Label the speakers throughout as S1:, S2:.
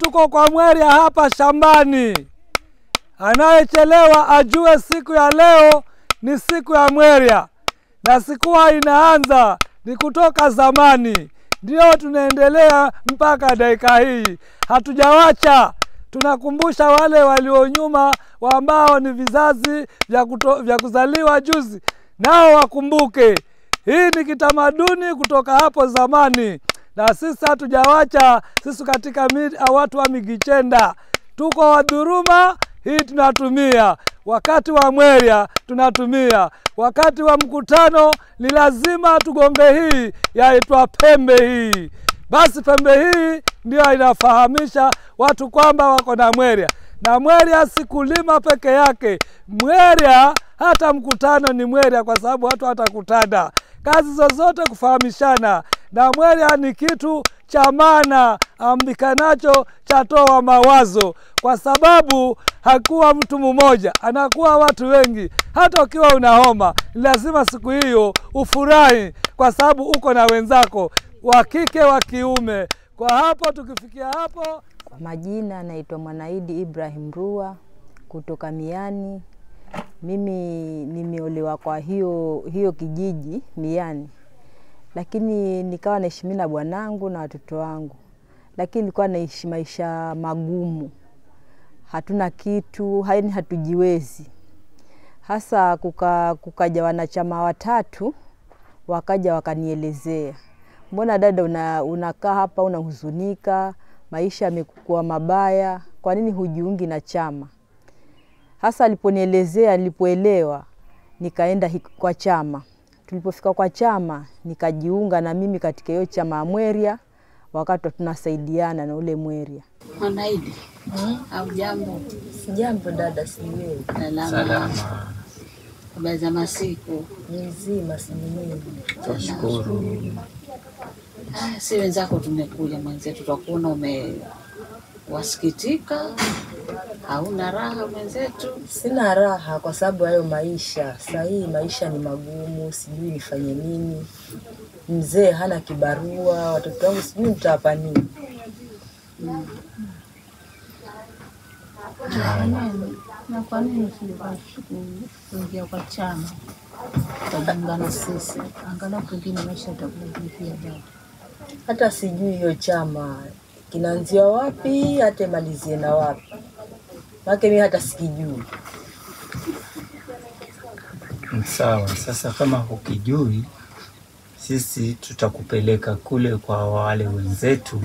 S1: tuko kwa Mweria hapa shambani. Anayechelewa ajue siku ya leo ni siku ya Mweria, na sikuwa inaanza ni kutoka zamani, ndio tunaendelea mpaka dakika hii, hatujawacha. Tunakumbusha wale walionyuma ambao ni vizazi vya, kuto, vya kuzaliwa juzi, nao wakumbuke hii ni kitamaduni kutoka hapo zamani, na sisi hatujawacha. Sisi katika mi- watu wa Migichenda tuko Wadhuruma, hii tunatumia wakati wa Mweria tunatumia wakati wa mkutano, ni lazima tugonge hii yaitwa pembe hii. Basi pembe hii ndio inafahamisha watu kwamba wako na Mweria, na Mweria si kulima peke yake. Mweria hata mkutano ni Mweria, kwa sababu watu watakutana kazi zozote kufahamishana, na Mweria ni kitu cha maana ambikanacho chatoa mawazo, kwa sababu hakuwa mtu mmoja, anakuwa watu wengi. Hata ukiwa una homa, ni lazima siku hiyo ufurahi, kwa sababu uko na wenzako wa kike wa kiume. Kwa hapo tukifikia hapo,
S2: Kwa majina naitwa Mwanaidi Ibrahim Rua kutoka Miani. Mimi nimeolewa kwa hiyo hiyo kijiji Miani, lakini nikawa naishi mimi na bwanangu na watoto wangu, lakini nilikuwa naishi maisha magumu, hatuna kitu, yaani hatujiwezi. Hasa kuka, kukaja wanachama watatu wakaja wakanielezea, mbona dada una, unakaa hapa unahuzunika, maisha yamekuwa mabaya, kwa nini hujiungi na chama? Hasa aliponielezea, nilipoelewa, nikaenda hi- kwa chama. Tulipofika kwa chama, nikajiunga na mimi katika hiyo chama ya Mweria, wakati tunasaidiana na ule Mweria.
S3: Mwanaidi au jambo
S2: Sijambo dada, si wewe
S3: salama, habari za masiku.
S2: mzima, si mimi.
S4: Twashukuru.
S3: Ah, Si wenzako tumekuja mwenzetu, twakuona umewasikitika, hauna raha mwenzetu.
S5: Sina raha kwa sababu hayo maisha sahii, maisha ni magumu, sijui nifanye nini. Mzee hana kibarua, watoto wangu sijui nitawapa nini.
S6: na kwa nini kuingia kwa chama ukajiunga na sisi, angalau pengine maisha yatakurudia dada.
S5: Hata sijui hiyo chama kinaanzia wapi, hata imalizie na wapi, make mi hata sikijui.
S4: Sawa, sasa kama hukijui, sisi tutakupeleka kule kwa wale wenzetu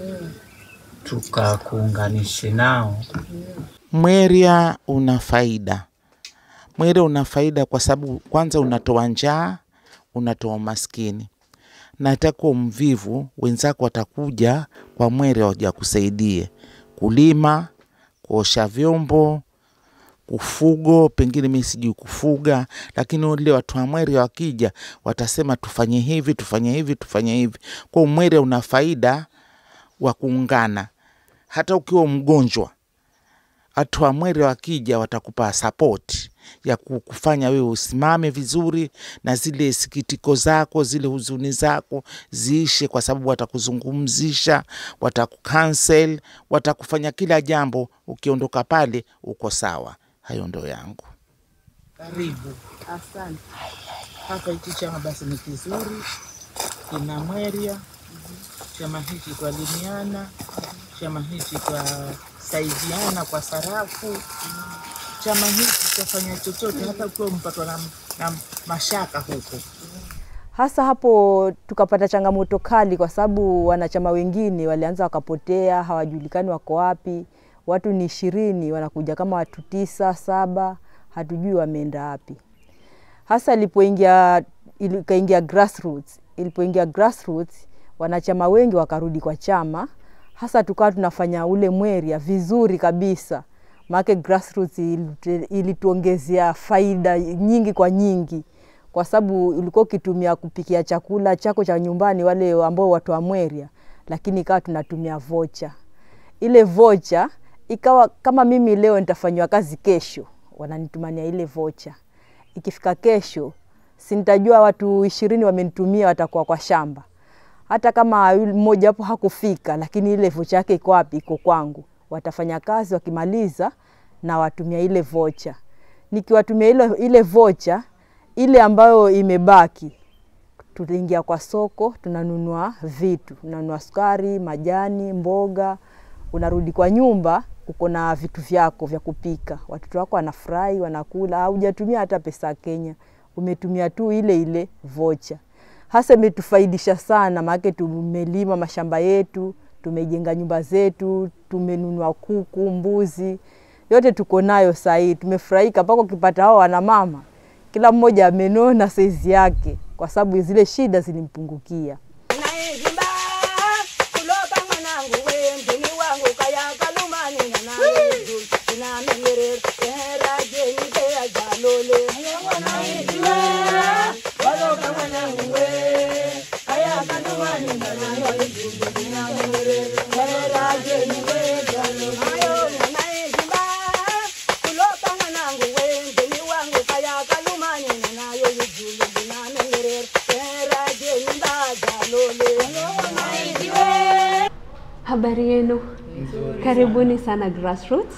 S4: tukakuunganishe nao.
S7: Mweria una faida. Mweria una faida kwa sababu kwanza unatoa njaa, unatoa umaskini. Na itakuwa mvivu, wenzako watakuja kwa Mweria waja kusaidie kulima, kuosha vyombo, kufugo, pengine mi sijui kufuga, lakini wale watu wa Mweria wakija watasema tufanye hivi, tufanye hivi, tufanye hivi. Kwa hiyo Mweria una faida wa kuungana. Hata ukiwa mgonjwa watu wa Mweria wakija watakupa sapoti ya ku- kufanya wewe usimame vizuri na zile sikitiko zako zile huzuni zako ziishe, kwa sababu watakuzungumzisha, watakukansel, watakufanya kila jambo. Ukiondoka pale uko sawa. Hayo ndo yangu.
S8: Karibu.
S5: Asante.
S8: Hapa hiki chama basi ni kizuri, kina Mweria. Chama hiki twalimiana, chama hiki twasaidiana kwa sarafu. Chama hiki twafanya chochote, hata ukiwa mpatwa na, na mashaka huko
S2: Hasa hapo tukapata changamoto kali, kwa sababu wanachama wengine walianza wakapotea, hawajulikani wako wapi. Watu ni ishirini, wanakuja kama watu tisa saba, hatujui wameenda wapi. Hasa ilipoingia ikaingia grassroots, ilipoingia grassroots, wanachama wengi wakarudi kwa chama, hasa tukawa tunafanya ule Mweria vizuri kabisa, maana grassroots ilite- ilituongezea faida nyingi kwa nyingi kwa sababu ulikuwa ukitumia kupikia chakula chako cha nyumbani, wale ambao watu wa Mweria, lakini ikawa tunatumia vocha. Ile vocha ikawa kama mimi leo nitafanyiwa kazi kesho, wananitumania ile vocha. Ikifika kesho, si nitajua watu ishirini wamenitumia, watakuwa kwa shamba. hata kama yule mmoja hapo hakufika, lakini ile vocha yake iko wapi? Iko kwangu. Watafanya kazi, wakimaliza na watumia ile vocha. Nikiwatumia ile, ile vocha ile ambayo imebaki, tuliingia kwa soko, tunanunua vitu, tunanunua sukari, majani, mboga. Unarudi kwa nyumba, uko na vitu vyako vya kupika, watoto wako wanafurahi, wanakula. Haujatumia hata pesa ya Kenya, umetumia tu ile ile vocha. Hasa imetufaidisha sana, maanake tumelima mashamba yetu, tumejenga nyumba zetu, tumenunua kuku, mbuzi, yote tuko nayo sahii. Tumefurahika mpaka ukipata hao wana mama, kila mmoja amenona saizi yake, kwa sababu zile shida zilimpungukia.
S9: Habari yenu, karibuni sana Grassroots.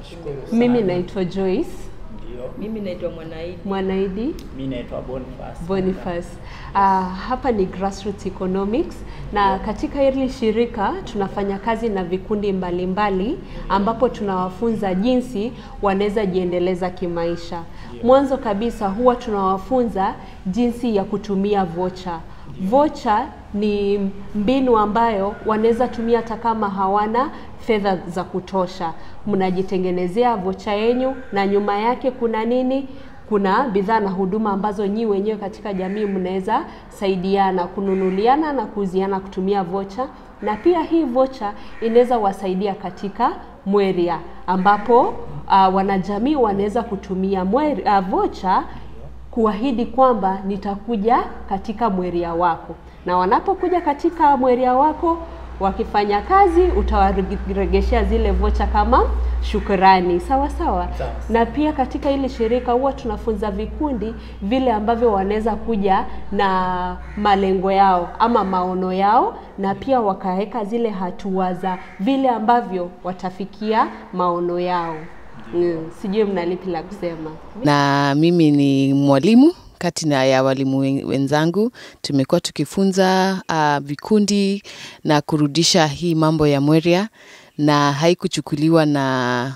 S9: Mimi naitwa Joyce
S5: Mimi naitwa Mwanaidi.
S9: Mwanaidi
S4: Mi naitwa Boniface.
S9: Boniface. Uh, hapa ni Grassroots Economics na katika hili shirika tunafanya kazi na vikundi mbalimbali mbali, ambapo tunawafunza jinsi wanaweza jiendeleza kimaisha. Mwanzo kabisa huwa tunawafunza jinsi ya kutumia vocha. Vocha ni mbinu ambayo wanaweza tumia hata kama hawana fedha za kutosha. Mnajitengenezea vocha yenyu na nyuma yake kuna nini? Kuna bidhaa na huduma ambazo nyi wenyewe katika jamii mnaweza saidiana kununuliana na kuuziana kutumia vocha, na pia hii vocha inaweza wasaidia katika mweria ambapo uh, wanajamii wanaweza kutumia mweri, uh, vocha kuahidi kwamba nitakuja katika mweria wako, na wanapokuja katika mweria wako wakifanya kazi utawaregeshea zile vocha kama shukrani sawa sawa. Na pia katika hili shirika huwa tunafunza vikundi vile ambavyo wanaweza kuja na malengo yao ama maono yao, na pia wakaweka zile hatua za vile ambavyo watafikia maono yao. Mm, sijui mna lipi la kusema.
S10: na mimi ni mwalimu kati na ya walimu wen- wenzangu tumekuwa tukifunza uh, vikundi na kurudisha hii mambo ya mweria na haikuchukuliwa na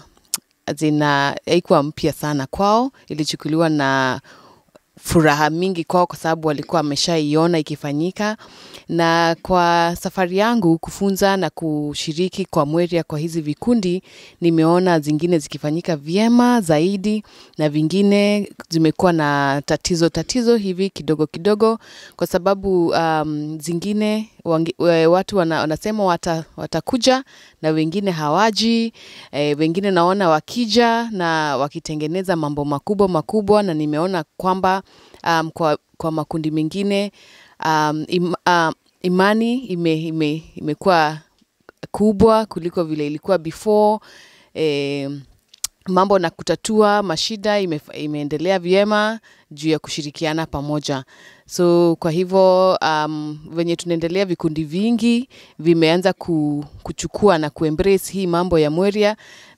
S10: zina haikuwa mpya sana kwao ilichukuliwa na furaha mingi kwao kwa sababu walikuwa wameshaiona ikifanyika na kwa safari yangu kufunza na kushiriki kwa mweria kwa hizi vikundi nimeona zingine zikifanyika vyema zaidi na vingine zimekuwa na tatizo tatizo hivi kidogo kidogo kwa sababu um, zingine wangi, we- watu wana, wanasema wata, watakuja na wengine hawaji e, wengine naona wakija na wakitengeneza mambo makubwa makubwa na nimeona kwamba um, kwa, kwa makundi mengine um, im, uh, imani ime, ime, imekuwa kubwa kuliko vile ilikuwa before e, mambo na kutatua mashida ime, imeendelea vyema juu ya kushirikiana pamoja so kwa hivyo um, venye tunaendelea vikundi vingi vimeanza ku, kuchukua na kuembrace hii mambo ya mweria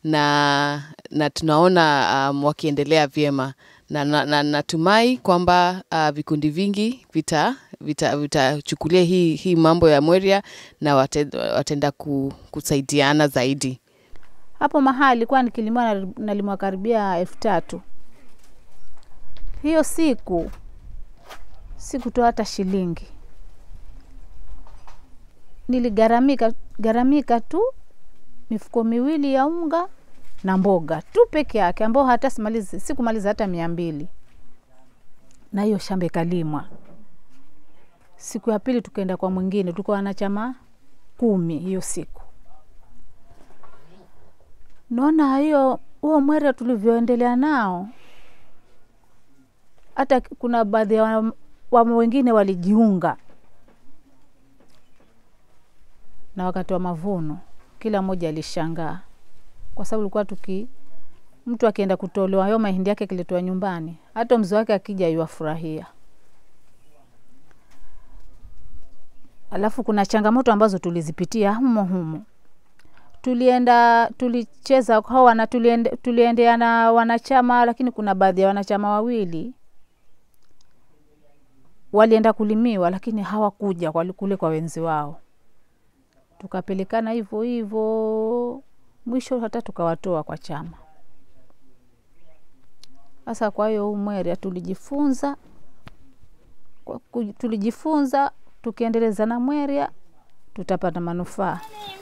S10: na, na tunaona um, wakiendelea vyema na, na, na natumai kwamba uh, vikundi vingi vita vitachukulia vita vitachukulia hii, hii mambo ya mweria na wate, wataenda ku, kusaidiana zaidi
S6: hapo mahali ilikuwa nikilimiwa na- nalimwa karibia elfu tatu hiyo siku sikutoa hata shilingi niligaramika garamika tu mifuko miwili ya unga na mboga tu peke yake ambao hata simalizi sikumaliza hata mia mbili na hiyo shamba ikalimwa siku ya pili tukaenda kwa mwingine tulikuwa wanachama kumi hiyo siku naona hiyo huo mwera tulivyoendelea nao hata kuna baadhi ya wa- wa wengine walijiunga na wakati wa mavuno kila mmoja alishangaa kwa sababu ulikuwa tuki mtu akienda kutolewa hayo mahindi yake akiletwa nyumbani hata mzee wake akija yuafurahia alafu kuna changamoto ambazo tulizipitia humo humo tulienda tulicheza hao wana tuliende, tuliendea na wanachama lakini kuna baadhi ya wanachama wawili walienda kulimiwa lakini hawakuja kwa- kule kwa wenzi wao tukapelekana hivyo hivyo mwisho hata tukawatoa kwa chama sasa kwa hiyo huu mweria tulijifunza kwa ku- tulijifunza tukiendeleza na mweria tutapata manufaa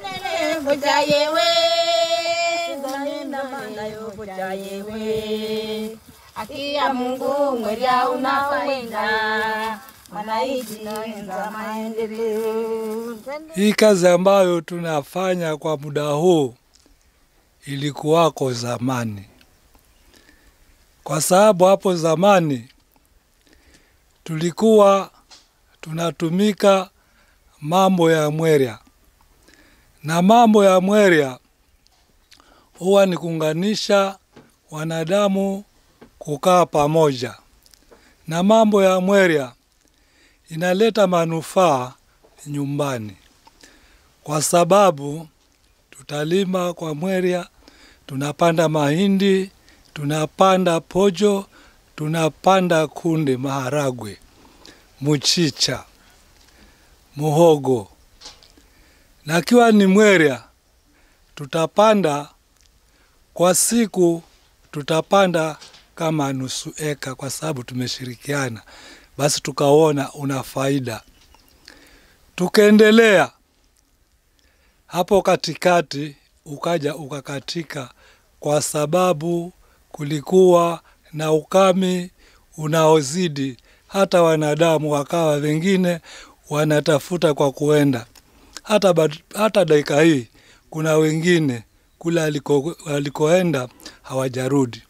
S11: Akia Mungu mweria una faida, wananchi za maendeleo.
S1: Hii kazi ambayo tunafanya kwa muda huu ilikuwako zamani, kwa sababu hapo zamani tulikuwa tunatumika mambo ya mweria, na mambo ya mweria huwa ni kuunganisha wanadamu kukaa pamoja, na mambo ya mweria inaleta manufaa nyumbani, kwa sababu tutalima kwa mweria, tunapanda mahindi, tunapanda pojo, tunapanda kunde, maharagwe, mchicha, muhogo, na kiwa ni mweria tutapanda kwa siku, tutapanda kama nusu eka, kwa sababu tumeshirikiana, basi tukaona una faida. Tukaendelea hapo katikati, ukaja ukakatika, kwa sababu kulikuwa na ukame unaozidi, hata wanadamu wakawa wengine wanatafuta kwa kuenda hata, bad- hata dakika hii kuna wengine kule aliko, alikoenda hawajarudi.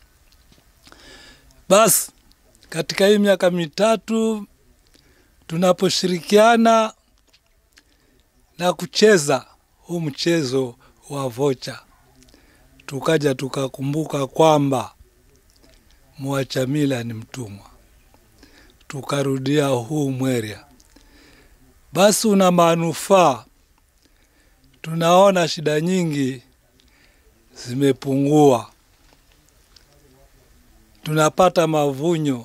S1: Basi katika hii miaka mitatu tunaposhirikiana na kucheza huu mchezo wa vocha, tukaja tukakumbuka kwamba mwacha mila ni mtumwa, tukarudia huu mweria. Basi una manufaa, tunaona shida nyingi zimepungua, tunapata mavunyo,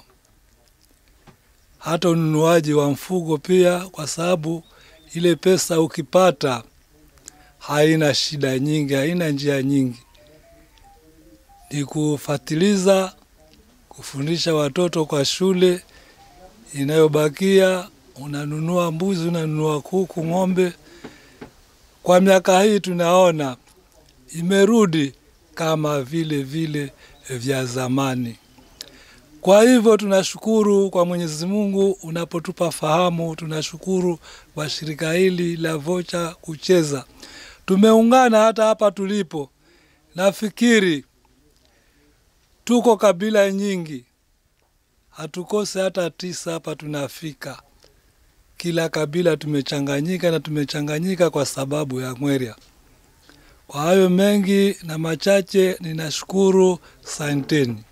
S1: hata ununuaji wa mfugo pia, kwa sababu ile pesa ukipata haina shida nyingi, haina njia nyingi, ni kufatiliza, kufundisha watoto kwa shule. Inayobakia unanunua mbuzi, unanunua kuku, ng'ombe. Kwa miaka hii tunaona imerudi kama vile vile vya zamani. Kwa hivyo tunashukuru kwa Mwenyezi Mungu unapotupa fahamu, tunashukuru kwa shirika hili la Vocha kucheza. Tumeungana hata hapa tulipo, nafikiri tuko kabila nyingi, hatukose hata tisa hapa tunafika. Kila kabila tumechanganyika na tumechanganyika kwa sababu ya mweria. Kwa hayo mengi na machache, ninashukuru. Santeni.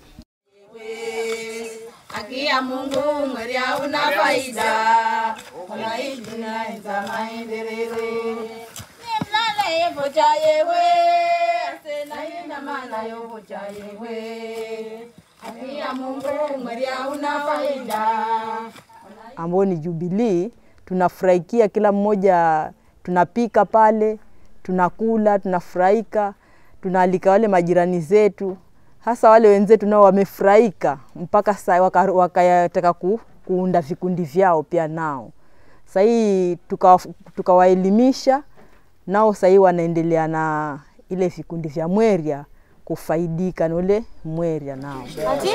S11: Akia Mungu mweria una faida, wananchi za maendeleo. Nimlale vocha yewe, asena ina maana yo vocha yewe. Akia Mungu mweria una faida.
S5: ambao ni Jubilii, tunafurahikia kila mmoja, tunapika pale, tunakula, tunafurahika, tunaalika wale majirani zetu, hasa wale wenzetu nao wamefurahika mpaka sa wakataka waka wakataka ku, kuunda vikundi vyao pia nao. Sahii tukawaelimisha tuka nao, sahii wanaendelea na ile vikundi vya mweria kufaidika na ule mweria nao.
S11: Ati?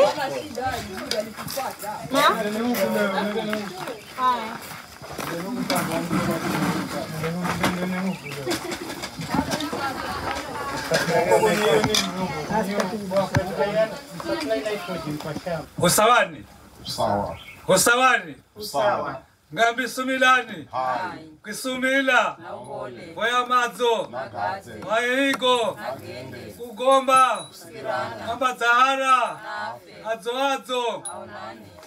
S1: Usawani,
S12: Sawa.
S1: usawani,
S12: Usawa.
S1: ngambi sumilani,
S12: Hai.
S1: kisumila, voya madzo,
S12: Nagaze.
S1: maigo,
S12: Nagende.
S1: kugomba,
S12: Kusikirana.
S1: kamba zahara, adzo adzo,